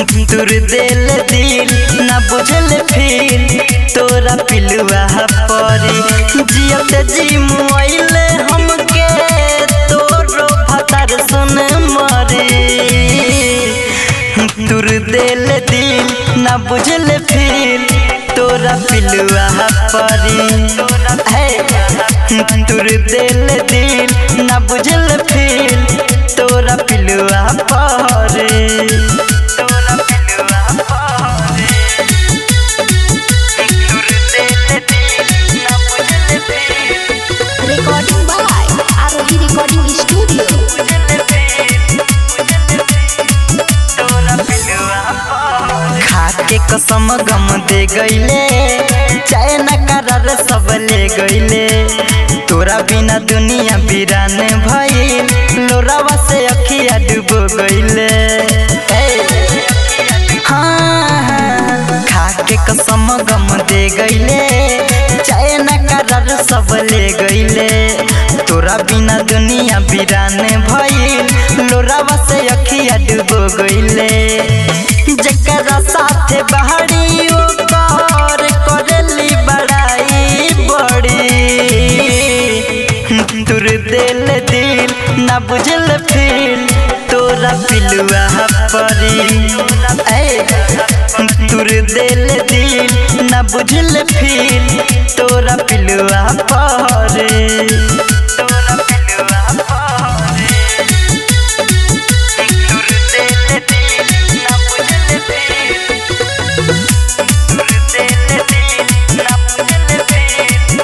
दूर दिल दिल ना बुझल फिर तोरा पिलुआ परी जियत जी मुआइले हमके तोरो भतार सुन मरी दूर दिल दिल ना बुझल फिर तोरा पिलुआ परी हे दूर दिल दिल ना बुझल फिर तोरा पिलुआ परी तोरा पिलुआ परी दूर दिल दिल ना बुझल फिर Recording by Arohi Recording Studio. खाके कसम गम दे गईले चाहे न करार सब ले गईले तोरा बिना दुनिया वीरान भइल लोरावा से अखिया डूबो गईले ए, हाँ, हाँ, खाके कसम गम दे गईले चाहे न करार सब ले गईले तोरा बिना दुनिया वीरान भइल लोरावा से अखिया डूबो गईले जकरा साथे बहरी ओकर करेली बड़ाई बड़ी दूर दिल दिल ना बुझल फिर तोरा पिलुआ परी ए दूर दिल दिल ना बुझल फिर तोरा पिलुआ परी तोरा पिलुआ परी दूर दिल दिल ना बुझल फिर दूर दिल दिल ना बुझल फिर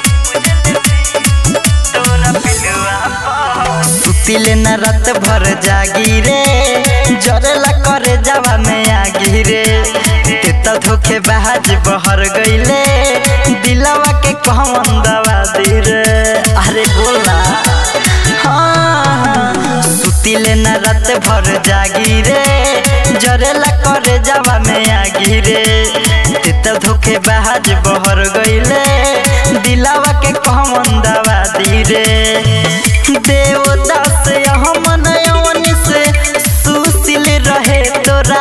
तोरा पिलुआ सुतिले न रात भर जागी रे जरला करे जावा में आगी रे ते त धोखे बहाज बहर गईले दिलवा के कहमन दवा दी रे अरे बोला हाँ, हाँ, सुतिले न रात भर जागी रे जरेला करे जावा में आगी रे ते त धोखे बहाज बहर गईले दिलावा के कहमन दवा दी रे देवदास हमन यवन से सुशील रहे तोरा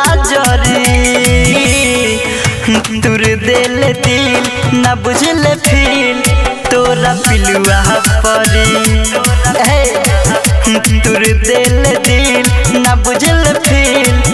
जरी दूर दिल दिल ना बुझल फिर तोरा पिलुआ परी हे दूर दिल दिल ना बुझल फिर